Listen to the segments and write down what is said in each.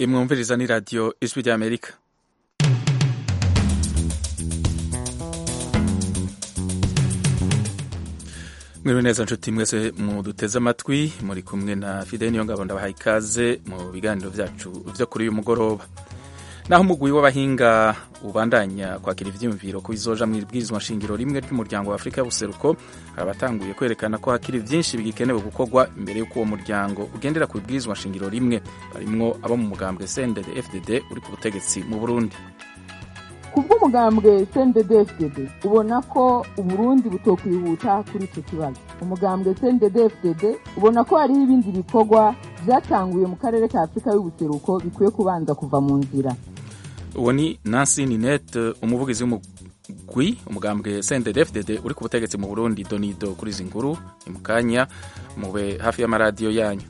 imwumviriza ni radiyo ijwi ry'amerika mwiriwe neza nshuti mwese muduteze amatwi muri kumwe na fide niyo ngabo ndabahaye ikaze mu biganiro byacu byo kuri uyu mugoroba naho umugwi w'abahinga ubandanya kwakira ivyiyumviro ku bizoja mu ibwirizwa nshingiro rimwe ry'umuryango wa afurika y'ubuseruko abatanguye kwerekana ko hakiri vyinshi bigikenewe gukorwa imbere y'uko uwo muryango ugendera ku ibwirizwa nshingiro rimwe barimwo abo mu mugambwe cndd fdd uri ku butegetsi mu burundi kubw'umugambwe CNDD-FDD ubona ko uburundi butokwihuta kuri icyo kibazo umugambwe CNDD-FDD ubona ko hariho ibindi bikorwa vyatanguye mu karere ka afurika y'ubuseruko bikwiye kubanza kuva mu nzira uwo ni nancy ninette umuvugizi w'umugwi umugambwe CNDD-FDD uri ku butegetsi mu burundi donido kuri izi nkuru ni mu kanya mube hafi y'amaradiyo yanyu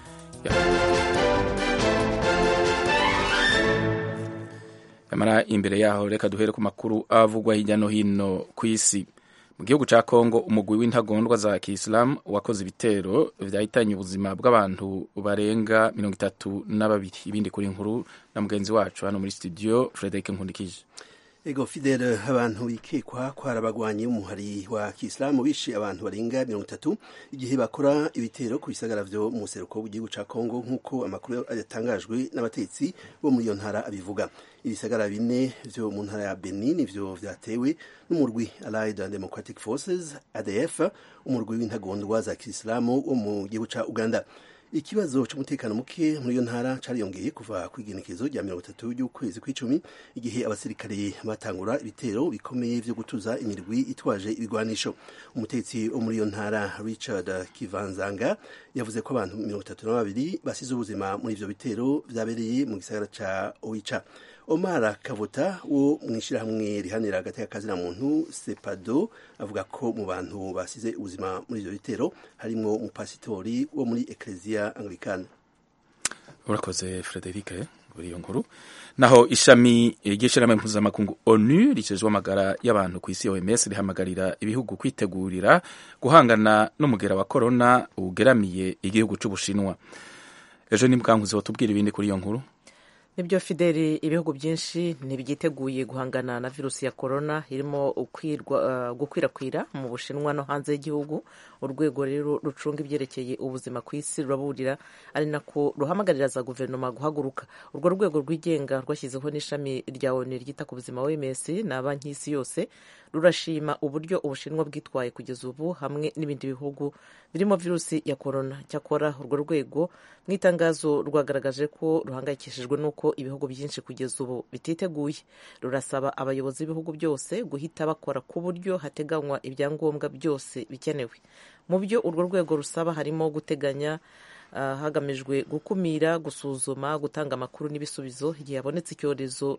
nyamara imbere yaho reka duhere ku makuru avugwa hirya no hino ku isi mu gihugu cya kongo umugwi w'intagondwa za kisilamu wakoze ibitero vyahitanye ubuzima bw'abantu barenga mirongo itatu na babiri ibindi kuri nkuru na mugenzi wacu hano muri studio frederic nkundikije ego fidele abantu bikekwa ko hari abagwanyi b'umuhari wa kisilamu bishe abantu barenga mirongo itatu igihe bakora ibitero ku bisagara vyo mu buseruko bw'igihugu ca kongo nk'uko amakuru yatangajwe n'abatetsi bo muri iyo ntara abivuga ibisagara bine vyo mu ntara ya benin vyo vyatewe n'umurwi allied and democratic forces adf umurwi w'intagondwa za kisilamu wo mu gihugu ca uganda ikibazo c'umutekano muke muri iyo ntara cariyongeye kuva kw'igenekezo rya mirongo itatu ry'ukwezi kw'icumi igihe abasirikare batangura ibitero bikomeye vyo gutuza imirwi itwaje ibigwanisho umutetsi wo muri iyo ntara richard kivanzanga yavuze ko abantu mirongo itatu na babiri basize ubuzima muri ivyo bitero vyabereye mu gisagara ca oicha omar kavuta wo mu ishyirahamwe rihanira agateka kazina muntu sepado avuga ko mu bantu basize ubuzima muri ivyo bitero harimwo umupasitori wo muri ekleziya anglikane urakoze frederic kuri iyo nkuru naho ishami ry'ishyirahamwe mpuzamakungu onu ricejwe amagara y'abantu ku isi oms rihamagarira ibihugu kwitegurira guhangana n'umugera wa korona ugeramiye igihugu c'ubushinwa ejo ni bwankuzi watubwira ibindi kuri iyo nkuru nibyo fideli ibihugu byinshi ntibyiteguye guhangana na virusi ya korona irimo gukwirakwira mu bushinwa no hanze y'igihugu urwego rero rucunga ibyerekeye ubuzima ku isi ruraburira ari nako ruhamagarira za guverinoma guhaguruka urwo rwego rwigenga rwashyizeho n'ishami rya onu ryita ku buzima oms na banki y'isi yose rurashima uburyo ubushinwa bwitwaye kugeza ubu hamwe n'ibindi bihugu birimo virusi ya korona cyakora urwo rwego mu itangazo rwagaragaje ko ruhangayikishijwe n'uko ibihugu byinshi kugeza ubu bititeguye rurasaba abayobozi b'ibihugu byose guhita bakora ku buryo hateganywa ibyangombwa byose bikenewe mu byo urwo rwego rusaba harimo guteganya hagamijwe gukumira gusuzuma gutanga amakuru n'ibisubizo igihe habonetse icyorezo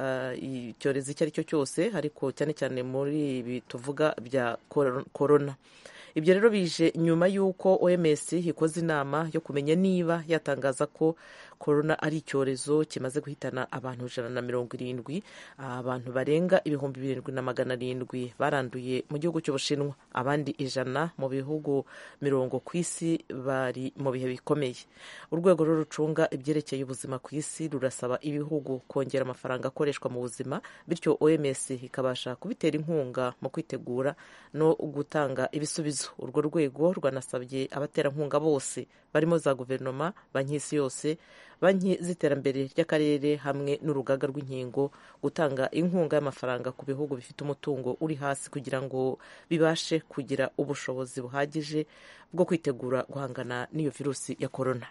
icyorezo icyo ari cyo cyose ariko cyane cyane muri ibi tuvuga bya korona ibyo rero bije nyuma y'uko oms ikoze inama yo kumenya niba yatangaza ko korona ari icyorezo kimaze guhitana abantu ijana na mirongo irindwi abantu barenga ibihumbi birindwi na magana arindwi baranduye mu gihugu cy'ubushinwa abandi ijana mu bihugu mirongo ku isi bari mu bihe bikomeye urwego rero rucunga ibyerekeye ubuzima ku isi rurasaba ibihugu kongera amafaranga akoreshwa mu buzima bityo oms ikabasha kubitera inkunga mu kwitegura no gutanga ibisubizo urwo rwego rwanasabye abaterankunga bose barimo za guverinoma banki y'isi yose banki z'iterambere ry'akarere hamwe n'urugaga rw'inkingo gutanga inkunga y'amafaranga ku bihugu bifite umutungo uri hasi kugira ngo bibashe kugira ubushobozi buhagije bwo kwitegura guhangana n'iyo virusi ya korona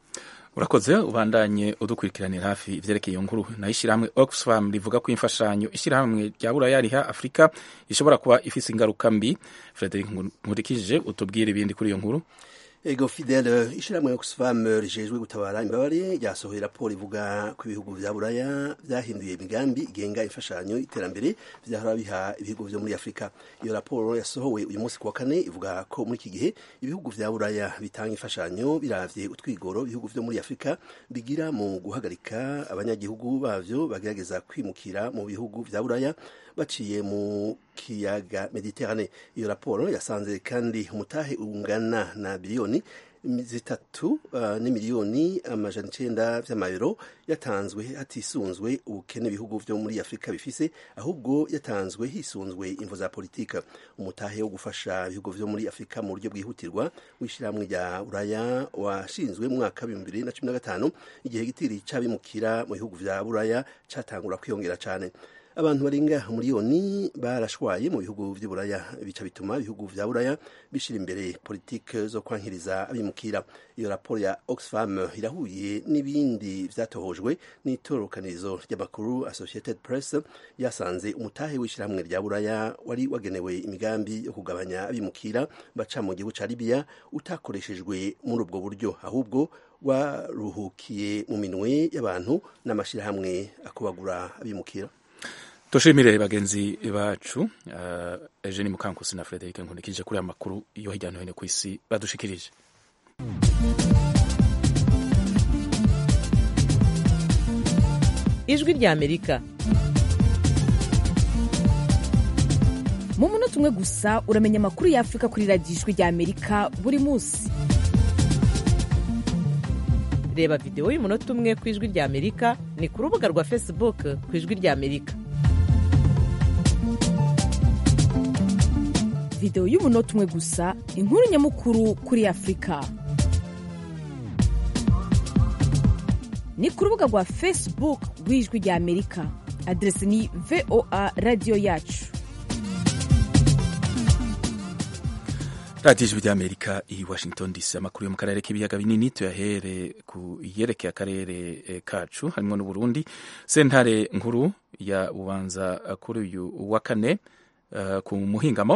urakoze ubandanye udukurikiranira hafi ivyerekeye iyo nkuru naho ishyirahamwe oxfam rivuga ko imfashanyo ishyirahamwe rya buraya riha afurika ishobora kuba ifise ingaruka mbi frederic nkurikije utubwire ibindi kuri iyo nkuru ego fidele ishyirahamwe oxfam rijejwe gutabara imbabare ryasohoye raporo ivuga ko ibihugu vya buraya vyahinduye imigambi igenga imfashanyo iterambere vyahora biha ibihugu vyo muri afurika iyo raporo yasohowe uyu munsi kuwa kane ivuga ko muri iki gihe ibihugu vya buraya bitanga imfashanyo biravye utwigoro ibihugu vyo muri afurika bigira mu guhagarika abanyagihugu bavyo bagerageza kwimukira mu bihugu vya buraya baciye mu kiyaga mediterane iyo raporo yasanze kandi umutahe ungana na biliyoni zitatu uh, n'imiliyoni amajana icenda vy'amayero yatanzwe hatisunzwe ubukene ibihugu vyo muri afurika bifise ahubwo yatanzwe hisunzwe imvo za politika umutahe wo gufasha ibihugu vyo muri afurika mu buryo bwihutirwa w'ishirahamwe rya buraya washinzwe mu mwaka w'ibihumbi bibiri na cumi na gatanu igihe gitiri c'abimukira mu bihugu vya buraya catangura kwiyongera cane abantu barenga miliyoni barashwaye mu bihugu vy'uburaya bica bituma ibihugu vya buraya bishira imbere politike zo kwankiriza abimukira iyo raporo ya oxfam irahuye n'ibindi vyatohojwe n'itororokanizo ry'amakuru associated press yasanze umutahe w'ishirahamwe rya buraya wari wagenewe imigambi yo kugabanya abimukira baca mu gihugu ca libiya utakoreshejwe muri ubwo buryo ahubwo waruhukiye mu minwe y'abantu n'amashirahamwe akubagura abimukira dushimire bagenzi bacu uh, Eugene Mukankusi na Frederic Nkunikije kuri aya makuru yo hirya no hino ku isi badushikirije ijwi rya amerika mu munota umwe gusa uramenya amakuru ya afurika kuri radiyo ijwi rya amerika buri munsi reba videwo y'umunota umwe ku ijwi rya amerika ni ku rubuga rwa facebook ku ijwi rya amerika videwo y'umunota umwe gusa inkuru nyamukuru kuri afurika ni ku rubuga rwa facebook rw'ijwi rya amerika aderesi ni voa radiyo yacu radiyo ijwi ry'amerika i washington dc amakuru yo mu karere k'ibiyaga binini tuyahere ku yerekeye akarere eh, kacu harimo n'uburundi sentare nkuru ya bubanza kuri uyu wa kane uh, ku muhingamo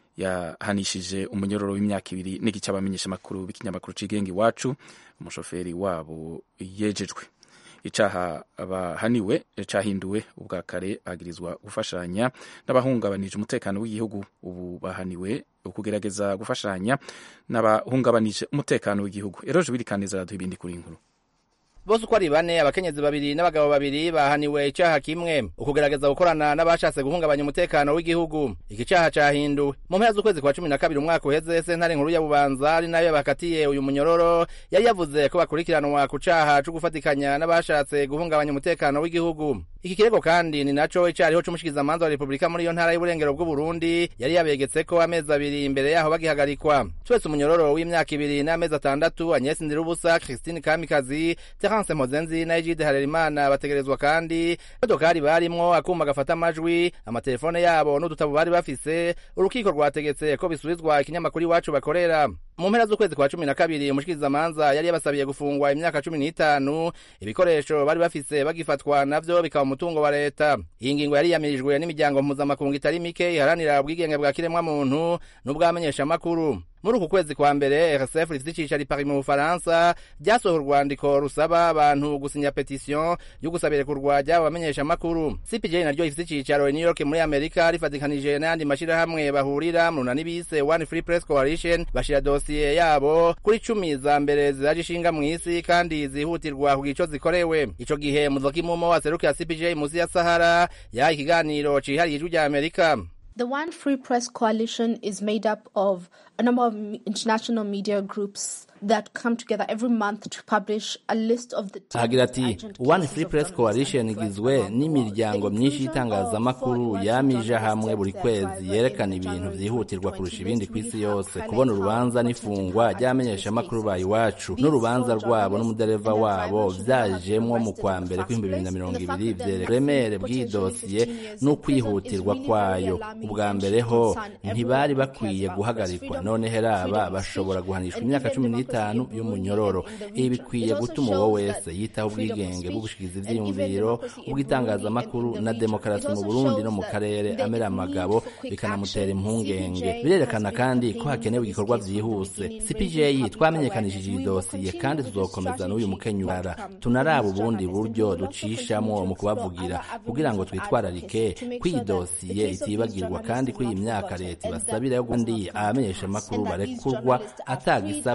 yahanishije umunyororo w'imyaka ibiri n'igice abamenyesha amakuru b'ikinyamakuru cigenga iwacu umushoferi wabo yejejwe icaha bahaniwe cahinduwe ubwa kare bagirizwa gufashanya n'abahungabanije umutekano w'igihugu ubu bahaniwe ukugerageza gufashanya n'abahungabanije umutekano w'igihugu eroje wirikaniza raduha ibindi kuri inkuru bose uko ari bane abakenyezi babiri n'abagabo babiri bahaniwe icaha kimwe ukugerageza gukorana n'abashatse guhungabanya umutekano w'igihugu iki caha cahinduwe mu mpera z'ukwezi kwa cumi na kabiri umwaka uheze sentare nkuru ya bubanza ari nayo bakatiye uyu munyororo yari yavuze ko bakurikiranwa ku caha co gufatikanya n'abashatse guhungabanya umutekano w'igihugu iki kirego kandi ni naco icariho c'umushikizamanza wa repubulika muri iyo ntara y'uburengero bw'uburundi yari yabegetseko amezi abiri imbere yaho bagihagarikwa twese umunyororo w'imyaka ibiri n'amezi atandatu agnès ndirubusa christine kamikazi terence mozenzi na egide harerimana bategerezwa kandi imodokari barimwo akuma gafata amajwi amatelefone yabo n'udutabo bari bafise urukiko rwategetse ko bisubizwa ikinyamakuru iwacu bakorera mu mpera z'ukwezi kwa cumi na kabiri umushikirizamanza yari yabasabiye gufungwa imyaka cumi n'itanu ibikoresho bari bafise bagifatwa navyo bikaba umutungo wa leta iyi ngingo yari yamirijwe n'imiryango mpuzamakungu itari mike iharanira ubwigenge bwa kiremwamuntu n'ubwamenyeshamakuru muri uku kwezi kwa mbere rsf rifite icicaro i paris mu bufaransa ryasohora urwandiko rusaba abantu gusinya petisiyo yo gusabira kurwa ry'abo bamenyeshamakuru cpj naryo rifite icicaro i new york muri amerika rifatikanije n'ayandi mashirahamwe bahurira mu runani bise one free press coalition bashira dosiye yabo kuri cumi za mbere ziraje ishinga mu isi kandi zihutirwa ku gico zikorewe ico gihe muzokimumo waserukira cpj musi ya sahara yahaye ikiganiro cihariye ijwi rya amerika The One Free Press Coalition is made up of a number of international media groups that come together every month to publish a list of the ahagira ati one free press coalition igizwe n'imiryango myinshi y'itangazamakuru yamije hamwe buri kwezi yerekana ibintu vyihutirwa kurusha ibindi ku isi yose kubona urubanza n'ifungwa ry'abamenyeshamakuru ba iwacu n'urubanza rwabo n'umudereva wabo vyajemwo mu kwa mbere kw'ibihumbi bibiri na mirongo ibiri vyereka uburemere bw'iyi dosiye n'ukwihutirwa kwayo ubwa mbere ho ntibari bakwiye guhagarikwa none heraba bashobora guhanishwa imyaka cumi n'itanu y'umunyororo ibi bikwiye gutuma uwo wese yitaho ubwigenge bwo gushikiza ivyiyumviro ubw'itangazamakuru na demokarasi mu burundi no mu karere amera amagabo bikanamutera impungenge birerekana kandi ko hakenewe igikorwa vyihuse cpj twamenyekanishije iyi dosiye kandi tuzokomeza n'uyu mukenyurara tunaraba ubundi buryo ducishamwo mu kubavugira kugira ngo twitwararike ko iyi dosiye itibagirwa kandi ko iyi myaka leta ibasabira yo gundi abamenyeshamakuru barekurwa atagisabwe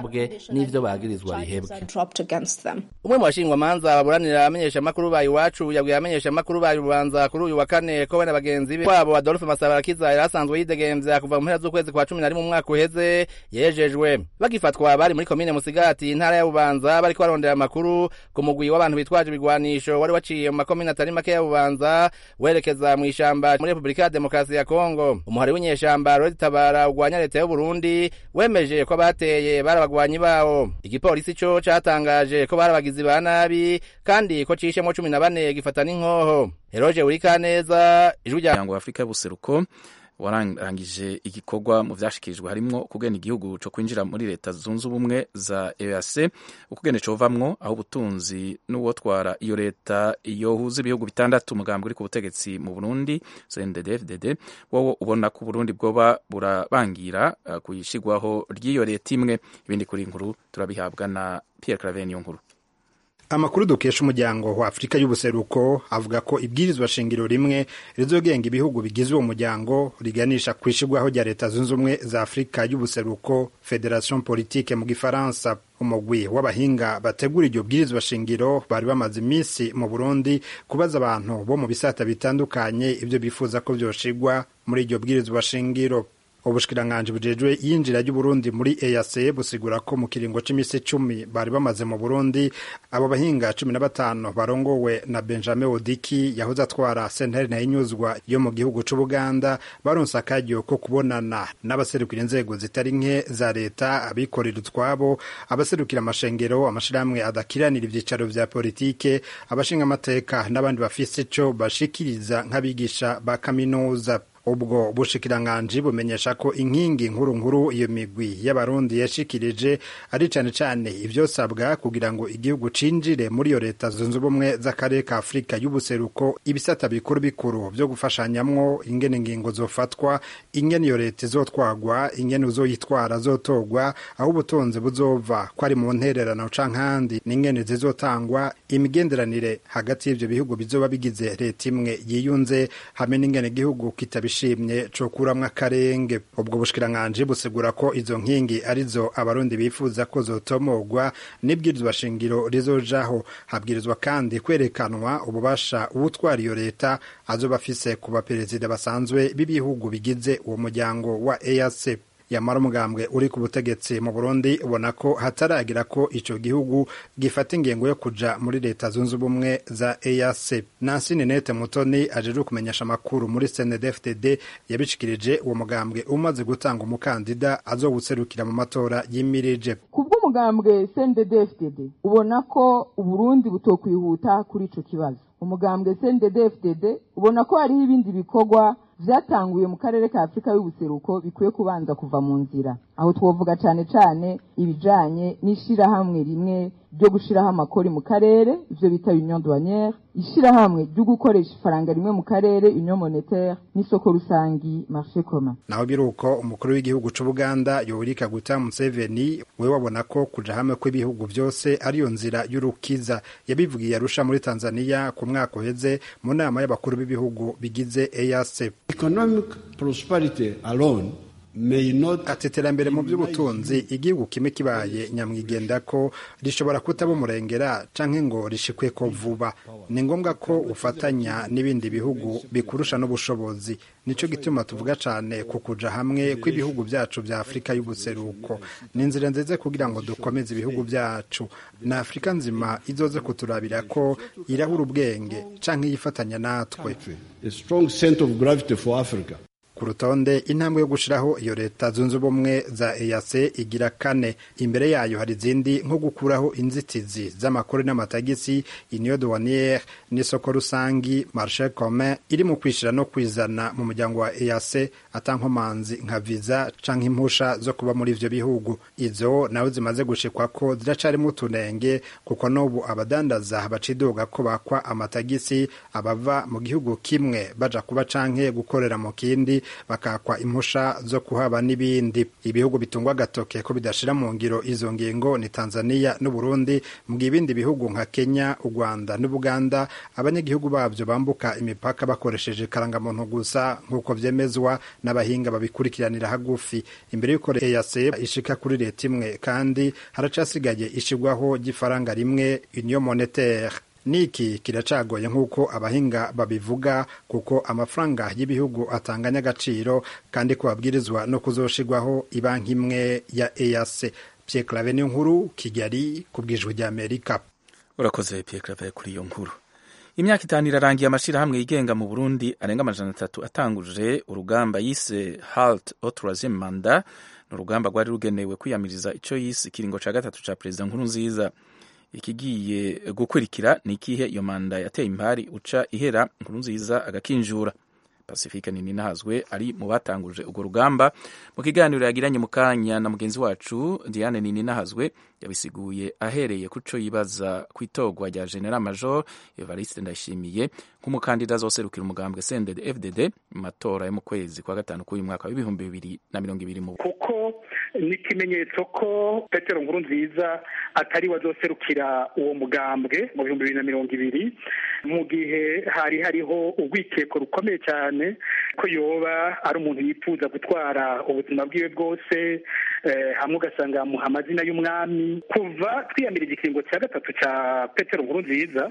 n'ivyo bagirizwa bihebwe are dropped against them. umwe mu bashingwamanza baburanira abamenyeshamakuru ba iwacu yabwiye abamenyeshamakuru ba rubanza kuri uyu wa kane ko we na bagenzi be wabo adolphe masabarakiza yari asanzwe yidegemvya kuva mu mpera z'ukwezi kwa cumi na rimwe umwaka uheze yejejwe bagifatwa bari muri komine musigati intara ya bubanza bariko barondera amakuru ku mugwi w'abantu bitwaje ibigwanisho wari waciye mu makomine atari make ya bubanza werekeza mu ishamba muri repubulika ya demokarasi ya kongo umuhari w'inyeshamba ruritabara ugwanya leta y'uburundi wemeje ko abateye bari abagwanyi bawo igipolisi co catangaje ko bari abagizi ba nabi kandi ko cishemwo cumi na bane gifata n'inkoho eroje urikaneza ijwi rya umuryango wa afurika y'ubuseruko warangije igikorwa mu vyashikirijwe harimwo ukugena igihugu co kwinjira muri leta zunze ubumwe za EAC ukugene covamwo aho ubutunzi n'uwotwara iyo leta yohuza ibihugu bitandatu umugambi uri ku butegetsi mu Burundi CNDD-FDD wowo ubona ko Burundi bwoba burabangira uh, kuyishigwaho ry'iyo leta imwe ibindi kuri inkuru turabihabwa na Pierre Claver niyo nkuru amakuru dukesha umuryango wa afurika y'ubuseruko avuga ko ibwirizwa shingiro rimwe rizogenga ibihugu bigize uwo muryango riganisha ku ishirwaho rya leta zunze ubumwe za afurika y'ubuseruko federation politique mu gifaransa umugwi w'abahinga bategura iryo bwirizwa shingiro bari bamaze iminsi mu burundi kubaza abantu bo mu bisata bitandukanye ibyo bifuza ko vyoshigwa muri iryo bwirizwa shingiro ubushikiranganji bujejwe yinjira ry'uburundi muri EAC busigura ko mu kiringo c'imisi cumi bari bamaze mu burundi abo bahinga cumi na batanu barongowe na benjamin odiki yahoze atwara sentare nayinyuzwa yo mu gihugu c'ubuganda baronse akaryo ko kubonana n'abaserukira inzego zitari nke za leta abikorera utwabo abaserukira amashengero amashirahamwe adakiranira ivyicaro vya politike abashinga amateka n'abandi bafise ico bashikiriza nk'abigisha ba kaminuza ubwo bushikiranganji bumenyesha ko inkingi nkuru nkuru iyo migwi y'abarundi yashikirije ari cane cane ivyosabwa kugira ngo igihugu cinjire muri iyo leta zunze ubumwe z'akarere ka afurika y'ubuseruko ibisata bikuru bikuru vyo gufashanyamwo ingene ingingo zofatwa ingene iyo leta izotwagwa ingene uzoyitwara zotorwa aho ubutunzi buzova ko ari mu ntererano canke ahandi n'ingene zizotangwa imigenderanire hagati y'ivyo bihugu bizoba bigize leta imwe yiyunze hamwe n'ingene igihugu kitabi bishimye co kuramwo akarenge ubwo bushikiranganji busigura ko izo nkingi arizo abarundi bifuza ko zotomogwa n'ibwirizwa shingiro rizojaho habwirizwa kandi kwerekanwa ububasha uwutwara iyo leta azoba afise ku baperezida basanzwe b'ibihugu bigize uwo muryango wa EAC yamara umugambwe uri ku butegetsi mu Burundi ubona ko hataragira ko ico gihugu gifata ingengo yo kuja muri leta zunze ubumwe za EAC Nancy Ninette Mutoni ajeje kumenyesha amakuru muri CNDD-FDD yabishikirije uwo mugambwe umaze gutanga umukandida azowuserukira mu matora yimirije kubw'umugambwe CNDD-FDD ubona ko Uburundi butokwihuta kuri ico kibazo umugambwe CNDD-FDD ubona ko hariho ibindi bikorwa vyatanguye mu karere ka Afurika y'ubuseruko bikwiye kubanza kuva mu nzira aho twovuga cane cane ibijanye n'ishirahamwe rimwe ryo gushiraho amakori mu karere ivyo bita union douanière ishirahamwe ryo gukoresha ifaranga rimwe mu karere union monétaire n'isoko rusangi marché commun naho biruko umukuru w'igihugu c'ubuganda yoweri kaguta museveni we wabona ko kuja hamwe kw'ibihugu vyose ariyo nzira y'urukiza yabivugiye arusha muri tanzania ku mwaka uheze mu nama y'abakuru b'ibihugu bigize eac Economic prosperity alone may not ati iterambere mu by'ubutunzi igihugu kimwe kibaye nyamwigenda ko rishobora kutaba umurengera canke ngo rishikwe ko vuba ni ngombwa ko ufatanya n'ibindi bihugu bikurusha n'ubushobozi nico gituma tuvuga cane ku kuja hamwe kw'ibihugu vyacu vya afurika y'ubuseruko ni inzira nziza kugira ngo dukomeze ibihugu vyacu na afurika nzima izoze kuturabira ko irahura ubwenge canke yifatanya natwe a strong center of gravity for Africa. ku rutonde intambwe yo gushiraho iyo leta zunze ubumwe za EAC igira kane imbere yayo hari izindi nko gukuraho inzitizi z'amakuru n'amatagisi union douanière n'isoko rusangi marché commun iri mu kwishira no kwizana mu muryango wa EAC atankomanzi nka visa canke impusha zo kuba muri ivyo bihugu izo nawe zimaze gushikwa ko ziracarimo utunenge kuko n'ubu abadandaza bacidoga ko bakwa amatagisi abava mu gihugu kimwe baja kuba canke gukorera mu kindi bakakwa impusha zo kuhaba n'ibindi ibihugu bitungwa agatoke ko bidashira mu ngiro izo ngingo ni tanzania n'uburundi mu gihe ibindi bihugu nka kenya u rwanda n'ubuganda abanyagihugu babyo bambuka imipaka bakoresheje karangamuntu gusa nk'uko vyemezwa n'abahinga babikurikiranira hagufi imbere y'uko EAC ishika kuri leta imwe kandi haracasigaye ishigwaho ry'ifaranga rimwe union monetaire niki kiracagoye nk'uko abahinga babivuga kuko amafaranga y'ibihugu atanganya agaciro kandi ko babwirizwa no kuzoshigwaho ibanki imwe ya EAC Pierre Claver nkuru Kigali ku bwijwi rya Amerika urakoze Pierre Claver kuri iyo nkuru imyaka itanu irarangiye amashirahamwe yigenga mu burundi arenga amajana atatu atanguje urugamba yise halt au troisième mandat ni urugamba rwari rugenewe kwiyamiriza ico yise ikiringo ca gatatu ca perezida nkuru nziza ikigiye gukurikira ni ikihe iyo manda yateye impari uca ihera nkuru nziza agakinjura pacifique nininahazwe ari mu batanguje urwo rugamba mu kiganiro yagiranye mu kanya na mugenzi wacu diane nininahazwe yabisiguye ahereye kuco yibaza ku itorwa rya general major evariste ndayishimiye nk'umukandida azoserukira umugambwe sended fdd mu matora yo mu kwezi kwa gatanu k'uyu mwaka w'ibihumbi bibiri na mirongo ibiri mu kuko ni ikimenyetso ko petero nkuru nziza atari we azoserukira uwo mugambwe mu bihumbi bibiri na mirongo ibiri mu gihe hari hariho urwikeko rukomeye cyane ko yoba ari umuntu yifuza gutwara ubuzima bwiwe bwose hamwe ugasanga yamuha amazina y'umwami kuva twiyamira igikingo cya gatatu cya petero nkuru nziza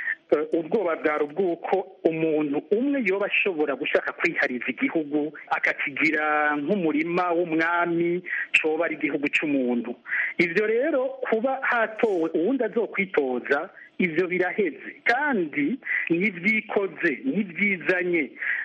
ubwoba bwari ubw'uko umuntu umwe yoba ashobora gushaka kwihariza igihugu akakigira nk'umurima w'umwami coba ari igihugu cy'umuntu ibyo rero kuba hatowe uwundi azokwitoza ibyo biraheze kandi ntibyikoze ntibyizanye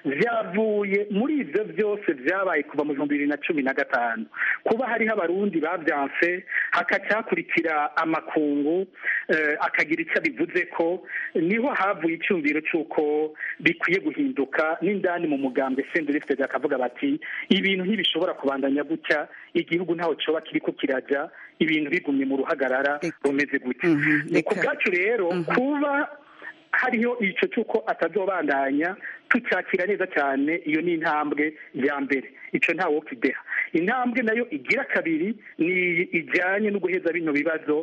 byavuye muri ibyo byose byabaye kuva mu bihumbi bibiri na cumi na gatanu kuba hariho abarundi babyanse hakacakurikira amakungu akagira icyo abivuze ko niho havuye icyumviro cy'uko bikwiye guhinduka n'indani mu mugambwe sendurifite akavuga bati ibintu ntibishobora kubandanya gutya igihugu ntaho cyoba kiri ko kirajya ibintu bigumye mu ruhagarara rumeze gutya ni ku bwacu rero kuba hariho icyo cy'uko atazobandanya tucyakira neza cyane iyo ni intambwe ya mbere icyo ntawe wo kideha intambwe nayo igira kabiri ni ijyanye no guheza bino bibazo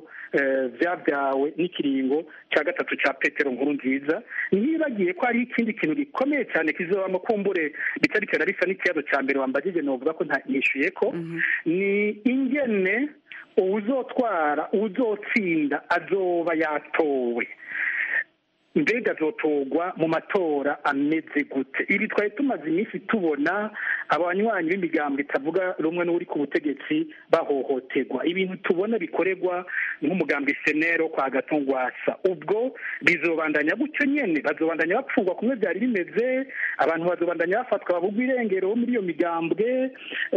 byabyawe n'ikiringo cya gatatu cya petero nkuru nziza ntibagiye ko hari ikindi kintu gikomeye cyane kizobamo kumbure bitari cyane bisa n'ikibazo cya mbere wambagije novuga ko ntishyuye ko ni ingene uwuzotwara uzotsinda azoba yatowe mbega azotorwa mu matora ameze gute ibi twari tumaze iminsi tubona abanywanyi b'imigambo itavuga rumwe n'uri ku butegetsi bahohoterwa ibintu tubona bikorerwa nk'umugambi senero kwa gatungwasa ubwo bizobandanya gutyo nyene bazobandanya bapfungwa kumwe byari bimeze abantu bazobandanya bafatwa babugwa irengero muri iyo migambwe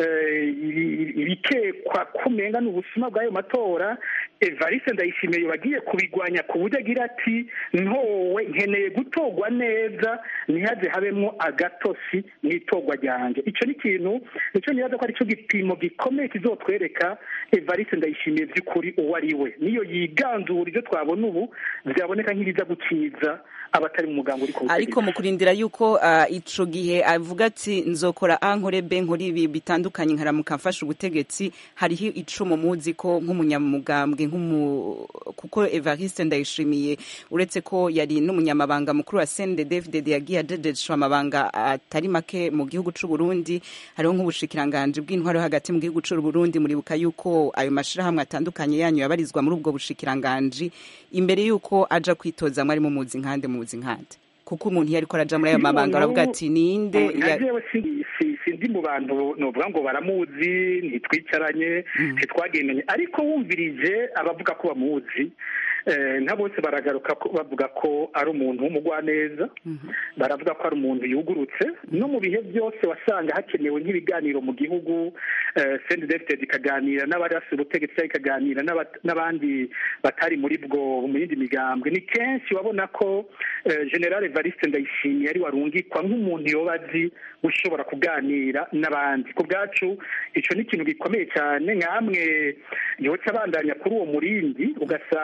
ibikekwa kumenga n'ubusuma bw'ayo matora evariste ndayishimiye bagiye kubigwanya ku buryo agira ati ntowe nkeneye gutorwa neza ntihaze habemo agatosi mu itorwa ryanjye icyo ni ikintu nicyo nibaza ko aricyo gipimo gikomeye kizotwereka evariste ndayishimiye by'ukuri uwo ari we niyo yiganzura ibyo twabona ubu byaboneka nk'ibiza gukiza abatari mu mugambi uri ku ariko mu kurindira yuko uh, ico gihe avuga ati nzokora ankore be nkora ibi bitandukanye nkaramuka mfasha ubutegetsi hariho icumu muzi ko nk'umunyamugambwe nk'umu kuko Evariste Ndayishimiye uretse ko yari n'umunyamabanga mukuru wa CNDD-FDD yagiye adedeshwa amabanga atari make mu gihugu c'u Burundi hariho nk'ubushikiranganje bw'intwaro hagati mu gihugu c'u Burundi muribuka yuko ayo mashirahamwe atandukanye yanyu yabarizwa muri ubwo bushikiranganje imbere yuko aja kwitoza mwari mu muzi nkande mu muzi nkande kuko umuntu iyo ariko araja muri ayo mabanga aravuga ati ninde sindi mu bantu novuga ngo baramuzi ntitwicaranye ntitwagendanye ariko wumvirije abavuga ko bamuzi nta bose baragaruka bavuga ko ari umuntu w'umugwaneza baravuga ko ari umuntu yugurutse no mu bihe byose wasanga hakenewe nk'ibiganiro mu gihugu sendi defitedi ikaganira n'abarasi ubutegetsi cyangwa ikaganira n'abandi batari muri bwo mu yindi migambwe ni kenshi wabona ko generale evariste ndayishimiye ari warungikwa nk'umuntu yoba azi ushobora kuganira n'abandi ku bwacu icyo ni ikintu gikomeye cyane nk'amwe yoca abandanya kuri uwo murindi ugasanga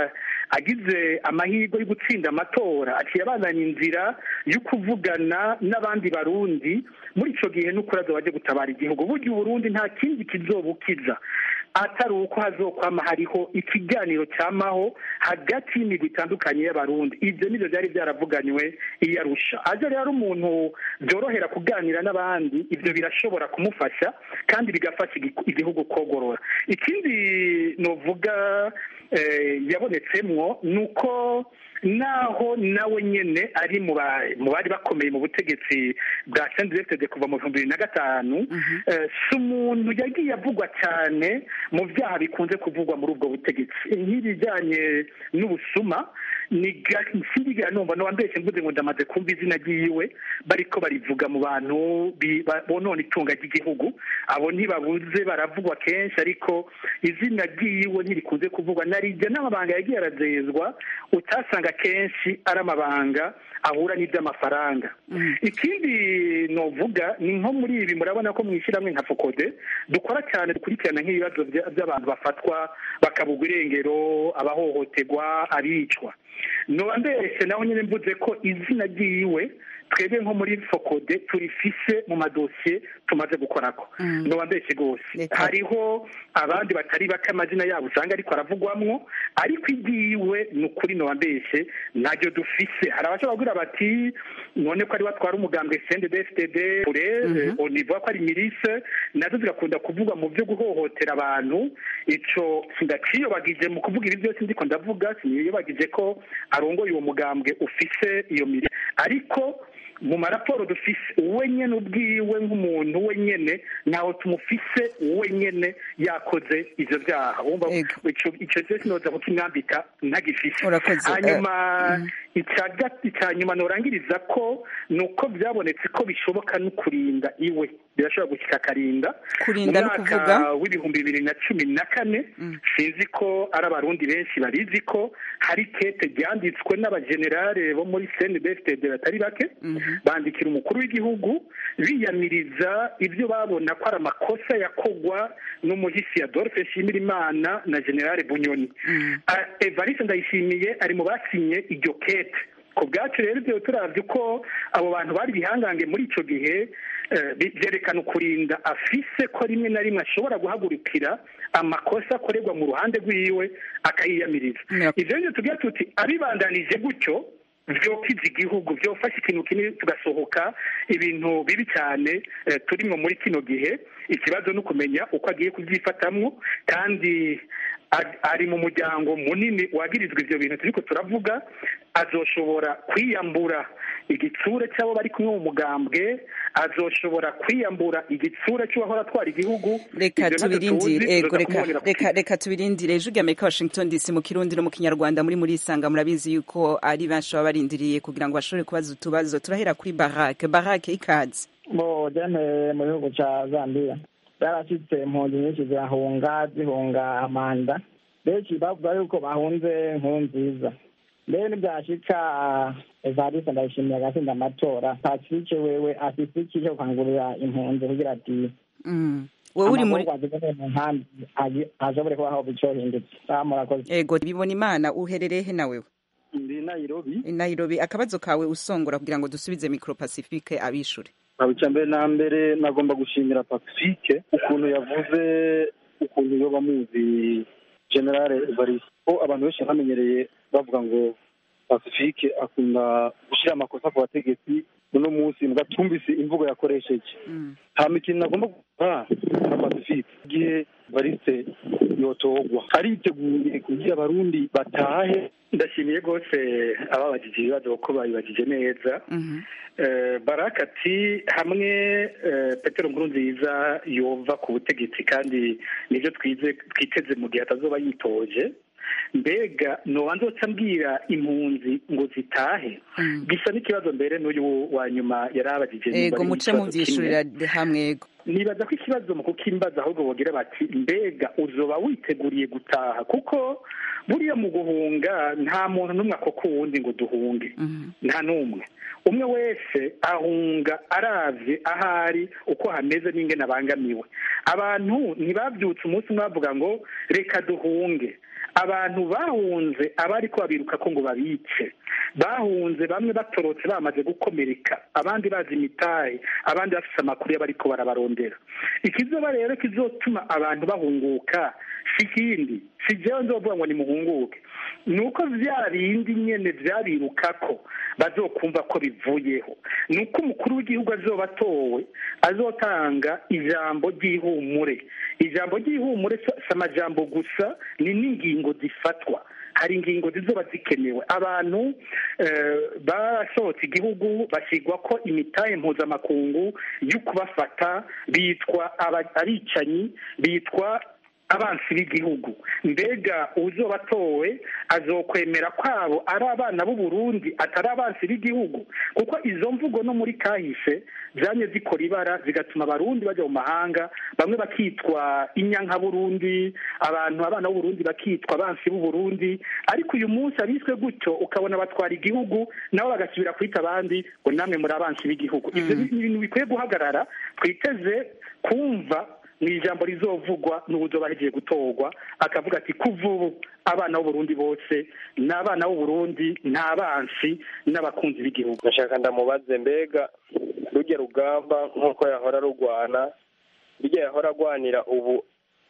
agize amahirwe yo gutsinda amatora aciye abandanya inzira yo kuvugana n'abandi barundi muri icyo gihe n'ukuri azoba aje gutabara igihugu burya uburundi nta kindi kizobukiza atari uko hazokwama hariho ikiganiro cyamaho hagati y'imigwi itandukanye y'abarundi ibyo nibyo byari byaravuganywe iyo arusha aje rero umuntu byorohera kuganira n'abandi ibyo birashobora kumufasha kandi bigafasha igihugu kogorora ikindi novuga yabonetsemwo ni uko naho nawe nyine ari mu bari bakomeye mu butegetsi bwa sendegitede kuva mu bihumbi bibiri na gatanu si umuntu yagiye avugwa cyane mu byaha bikunze kuvugwa muri ubwo butegetsi nk'ibijyanye n'ubusuma ni sinigera numva n'uwambeshye mvuze ngo ndamaze kumva izina ryiwe bariko barivuga mu bantu bonona itunga ry'igihugu abo ntibabuze baravugwa kenshi ariko izina ryiwe ntirikunze kuvugwa narijya n'amabanga yagiye arazezwa utasanga kenshi ari amabanga ahura n'iby'amafaranga ikindi novuga ni nko muri ibi murabona ko mu ishyirahamwe nka fokode dukora cyane dukurikirana nk'ibibazo by'abantu bafatwa bakabugwa irengero abahohoterwa abicwa noba mbese naho nyine mvuze ko izina ryiwe twebwe nko muri fokode turifise mu madosiye tumaze gukorako noba mbese rwose hariho abandi batari bake amazina yabo usanga ariko aravugwamwo ariko igiwe ni ukuri noba mbese ntabyo dufise hari abashobora kugira bati none ko ari batwara umugambwe sende dfd kure onivuga ko ari mirise nazo zigakunda kuvugwa mu byo guhohotera abantu ico sindaciyobagije mu kuvuga ibi byose ndiko ndavuga siniyobagije ko arongoye uwo mugambwe ufise iyo mirise ariko mu maraporo dufise we nyene ubwiwe nk'umuntu we nyene ntaho tumufise we nyene yakoze ivyo vyaha wumva ico cyose noza kukimwambika ntagifise hanyuma icya nyuma norangiriza ko ni uko byabonetse ko bishoboka no kurinda iwe birashobora gushyika akarinda kurinda no kuvuga w'ibihumbi bibiri na cumi na kane sinzi ko ari abarundi benshi barizi ko hari kete ryanditswe n'abajenerale bo muri cndfd batari bake bandikira umukuru w'igihugu biyamiriza ibyo babona ko ari amakosa yakogwa n'umuhisi adolphe nshimirimana na generale bunyoni evariste ndayishimiye ari mu basinye iryo kete ku bwacu rero ibyo turabye uko abo bantu bari bihangange muri icyo gihe byerekana ukurinda afise ko rimwe na rimwe ashobora guhagurukira amakosa akorerwa mu ruhande rw'iwe akayiyamiriza ibyo rero tugira tuti abibandanije gutyo byokiza igihugu byofashe ikintu kinini tugasohoka ibintu bibi cyane turimo muri kino gihe ikibazo ni ukumenya uko agiye kubyifatamwo kandi ari mu muryango munini wagirizwa ibyo bintu turiko turavuga azoshobora kwiyambura igitsura cy'abo bari kumwe mu mugambwe azoshobora kwiyambura igitsura cy'uwahora atwara igihugu reka tubirindire ego reka reka tubirindire ejo amerika washington dc mu kirundi no mu kinyarwanda muri muri isanga murabizi yuko ari benshi baba barindiriye kugira ngo bashobore kubaza utubazo turahera kuri barake barake ikaze bo jene mu gihugu ca zambia zarashitse impunzi nyinshi zirahunga zihunga amanda benshi bavuga yuko bahunze nkuru nziza mbere ntibyashika evariste ndayishimiye agatsinda amatora pacifique wewe afise iki cyo gukangurira impunzi kugira ati wowe uri muri mu nkambi ashobore kubaho bicohindutse murakoze ego bibona imana uherereye he nawewe ndi nairobi nairobi akabazo kawe usongora kugira ngo dusubize micro pacifique abishure icya mbere na mbere nagomba gushimira pacifique ukuntu yavuze ukuntu yoba muzi generale evariste ko abantu benshi bamenyereye bavuga ngo pacifique akunda gushyira amakosa ku bategetsi uno munsi mugatumvise imvugo yakoresheje hama ikintu nagomba gukora na pacifique igihe evariste yotogwa ariteguye kugira abarundi batahe ndashimiye rwose ababajije ibibazo kuko babibajije neza baraka ati hamwe petero nkuru nziza yova ku butegetsi kandi nibyo twiteze mu gihe atazoba yitoje mbega noba nzoca mbwira impunzi ngo zitahe bisa n'ikibazo mbere n'uyu wa nyuma yari abajije ego muce mubyishurira hamwe ego nibaza ko ikibazo mu kukimbaza ahubwo bogira bati mbega uzoba witeguriye gutaha kuko buriya mu guhunga nta muntu n'umwe akoko wundi ngo duhunge nta n'umwe umwe wese ahunga aravye ahari uko hameze n'ingene abangamiwe abantu ntibabyutse umunsi umwe bavuga ngo reka duhunge abantu bahunze abari ko babiruka ko ngo babice bahunze bamwe batorotse bamaze gukomereka abandi bazi imitahe abandi bafite amakuru y'abariko barabarondera ikizoba rero kizotuma abantu bahunguka si ikindi si jewe nzovuga ngo nimuhunguke ni uko vya bindi nyene vyabirukako bazokumva ko bivuyeho ni uko umukuru w'igihugu azoba atowe azotanga ijambo ry'ihumure ijambo ry'ihumure si amajambo gusa ni n'ingingo zifatwa hari ingingo zizoba zikenewe abantu basohotse igihugu bashyirwa ko imitahe mpuzamakungu yo kubafata bitwa abicanyi bitwa abansi b'igihugu mbega uzoba atowe azokwemera kwabo ari abana b'u Burundi atari abansi b'igihugu kuko izo mvugo no muri kahise zanye zikora ibara zigatuma abarundi bajya mu mahanga bamwe bakitwa inyanka burundi abantu abana b'u Burundi bakitwa abansi b'u Burundi ariko uyu munsi abiswe gutyo ukabona batwara igihugu nabo bagasubira kwita abandi ngo namwe muri abansi b'igihugu ibyo ni ibintu bikwiye guhagarara twiteze kumva mu ijambo rizovugwa n'uburyo bagiye gutorwa akavuga ati kuva ubu abana b'uburundi bose ni abana b'uburundi ni abansi n'abakunzi b'igihugu ndashaka ndamubaze mbega rujya rugamba nk'uko yahora rugwana rujya yahora agwanira ubu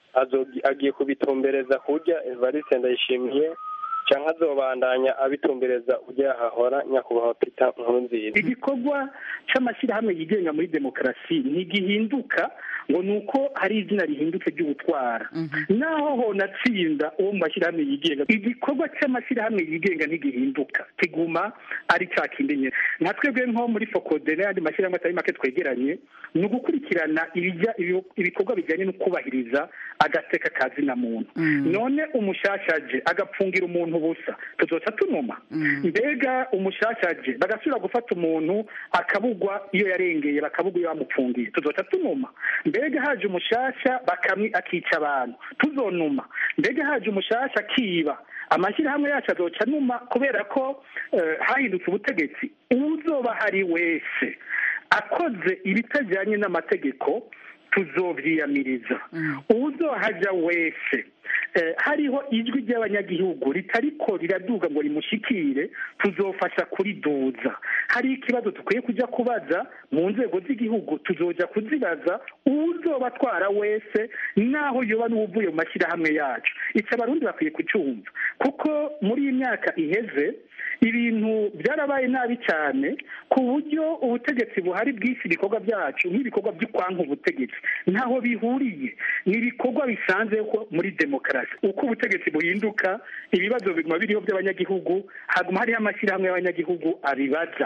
agiye kubitumbereza kurya evariste ndayishimiye cyangwa azobandanya abitumbereza ujya yahahora nyakubahwa pita nkuru nziza igikorwa cy'amashyirahamwe yigenga muri demokarasi ntigihinduka ngo ni uko hari izina rihindutse ry'ubutwara naho honatsinda uwo mu mashyirahamwe yigenga igikorwa cy'amashyirahamwe yigenga ntigihinduka kiguma ari cya kindi nyine nka twebwe nko muri fokode n'ayandi mashyirahamwe atari make twegeranye ni ugukurikirana ibikorwa bijyanye no kubahiriza agateka ka zina muntu none umushashaje agapfungira umuntu ubusa tuzoca tunuma mbega umushashaje bagasubira gufata umuntu akabugwa iyo yarengeye bakabugwa iyo bamupfungiye tuzoca tunuma mbega haje umushasha bakamwi akica abantu tuzonuma mbega haje umushasha akiba amashyirahamwe yacu azoca numa kubera ko hahindutse ubutegetsi uzoba hari wese akoze ibitajyanye n'amategeko tuzobyiyamiriza uzohajya wese hariho ijwi ry'abanyagihugu ritariko riraduga ngo rimushikire tuzofasha kuriduza hari ikibazo dukwiye kujya kubaza mu nzego z'igihugu tuzoja kuzibaza uzoba atwara wese naho yoba n'uvuye mu mashyirahamwe yacu icyo abarundi bakwiye kucyumva kuko muri iyi myaka iheze ibintu byarabaye nabi cyane ku buryo ubutegetsi buhari bw'isi ibikorwa byacu nk'ibikorwa by'ukwanka ubutegetsi ntaho bihuriye ni ibikorwa bisanzwe muri demokarasi uko ubutegetsi buhinduka ibibazo biguma biriho by'abanyagihugu haguma hariho amashyirahamwe y'abanyagihugu abibaza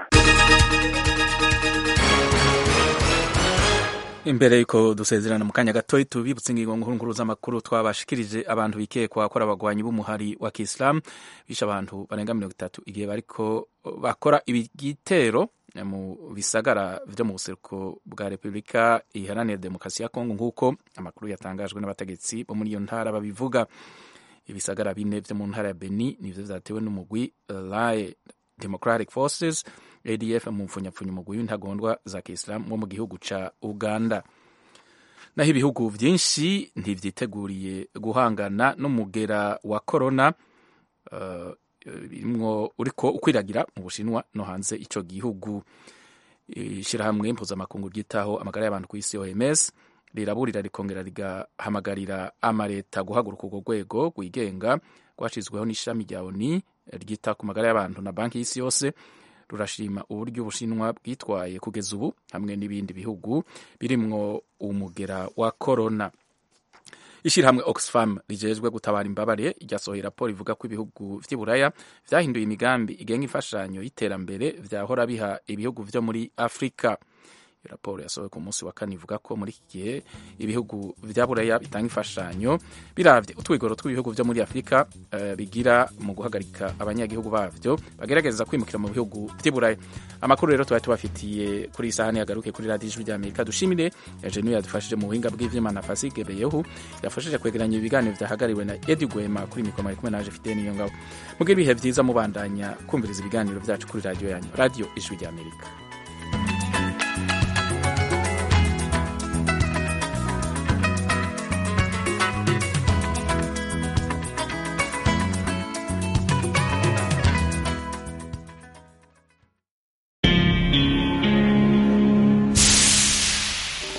imbere yuko dusezerana mu kanya gatoya tubibutse ingingo nkuru z'amakuru twabashikirije abantu bikekwa ko ari abagwanyi b'umuhari wa kisilamu bishe abantu barenga mirongo itatu igihe bariko bakora igitero mu bisagara vyo mu buseruko bwa repubulika iharanira demokarasi ya kongo nk'uko amakuru yatangajwe n'abategetsi bo muri iyo ntara babivuga ibisagara bine vyo mu ntara ya beni nivyo vyatewe n'umugwi lae democratic forces adf mu mfunyapfunya umugwi w'intagondwa za kisilamu wo mu gihugu ca uganda naho ibihugu vyinshi ntivyiteguriye guhangana n'umugera wa korona uh, birimwo uriko ukwiragira mu bushinwa no hanze ico gihugu ishirahamwe mpuzamakungu ryitaho amagara y'abantu ku isi oms riraburira rikongera rigahamagarira amareta guhaguruka urwo rwego rwigenga rwashizweho n'ishami rya oni ryita ku magara y'abantu na banki y'isi yose rurashima uburyo ubushinwa bwitwaye kugeza ubu hamwe n'ibindi bihugu birimwo umugera wa korona ishyirahamwe oxfam rijejwe gutabara imbabare ryasohoye raporo ivuga ko ibihugu vy'iburaya vyahinduye imigambi igenga imfashanyo y'iterambere vyahora biha ibihugu vyo muri afurika iyo raporo yasohowe ku munsi wa kane ivuga ko muri iki gihe ibihugu vya buraya bitanga imfashanyo biravye utwigoro tw'ibihugu vyo muri afurika uh, bigira mu guhagarika abanyagihugu bavyo bagerageza kwimukira mu bihugu vy'iburaya amakuru rero twari tubafitiye kuri iyi sahani yagaruke kuri radiyo ijwi ry'amerika dushimire yajenu yadufashije mu buhinga bw'ivyuma na fasige beyehu yafashije kwegeranya ibiganiro vyahagariwe na edi gwema kuri mikoro mari kumwe naje fideni niyo ngabo mugire ibihe vyiza mubandanya kumviriza ibiganiro vyacu kuri radiyo yanyu radiyo ijwi ry'amerika